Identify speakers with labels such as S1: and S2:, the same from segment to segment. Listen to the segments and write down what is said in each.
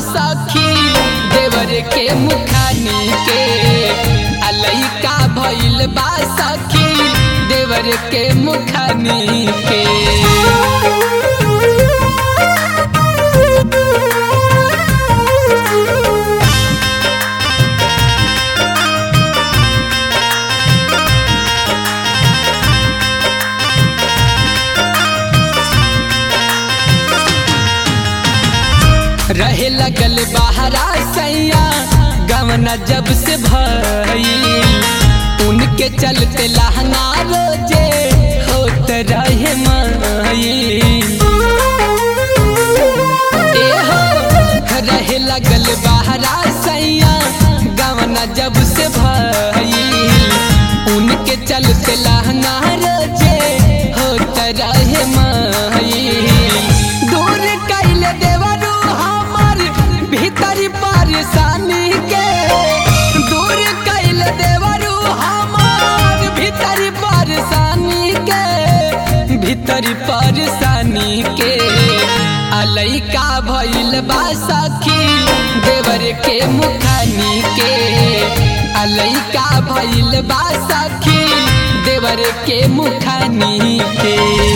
S1: सखी देवर के मुखानी के अलैका भइल बा सखी देवर के मुखानी के रहे लगल बहरा सैया गवना जब से भई उनके चलते लहंगा रोजे होत रहे माई ए हो रहे लगल बहरा सैया गवना जब से भई उनके चलते लहंगा रोजे होत रहे माई दूर कैल देवरू हमर भीतरी परेशानी के दूर कैल देवरू हमर भीतरी परेशानी के भीतरी परेशानी के अलैका भइल बा सखी देवर के मुखानी के अलैका भइल बा सखी देवर के मुखानी के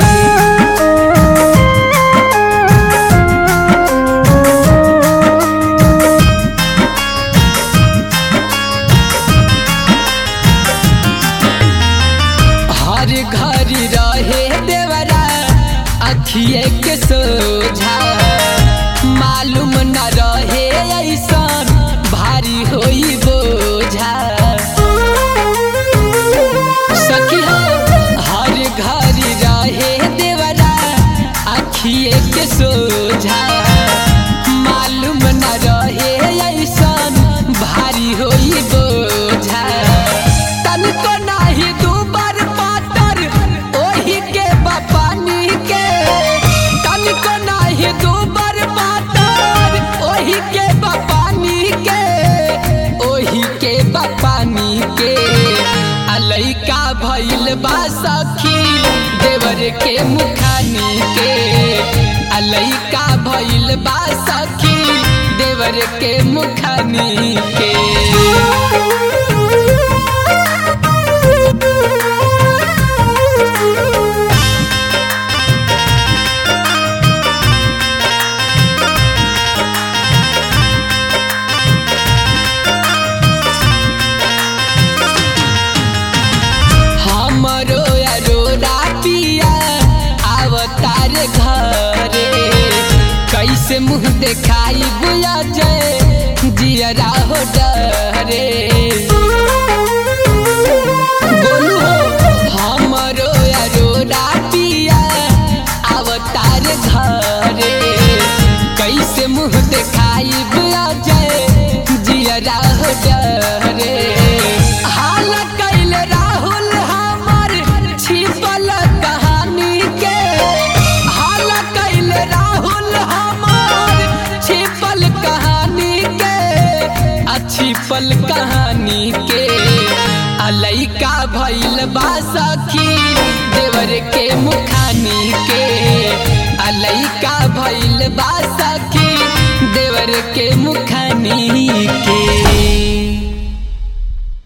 S1: हर घड़ी रहे देवरा अखिए के सोझा मालूम न रहे ऐसन भारी होई बोझा सखी हो हर घड़ी रहे देवरा अखिए के सोझा मालूम न रहे ऐसन भारी होई बोझा तनिको नाही दुबर पातर ओही के बपानी के तनिको नाही दुबर पातर ओही के बपानी के ओही के बपानी के अलैका भइल बा सखी देवर के मुखानी के अलैका भइल बा सखी देवर के मुखानी के हमरो अरोरा पिया अवतार घरे कैसे मुंह देखाई बुया जय जियरा हो डरे बोलू हो हमरो अरोरा पिया अवतार घरे कैसे मुंह देखाई बुया जय जियरा हो डरे हाल कैल राहुल हमर छिपल कहानी के हाल कैल राहुल हमर छिपल कहानी के आ छिपल कहानी के अलैका भइल बा सखी देवर के मुखानी के अलैका भइल बा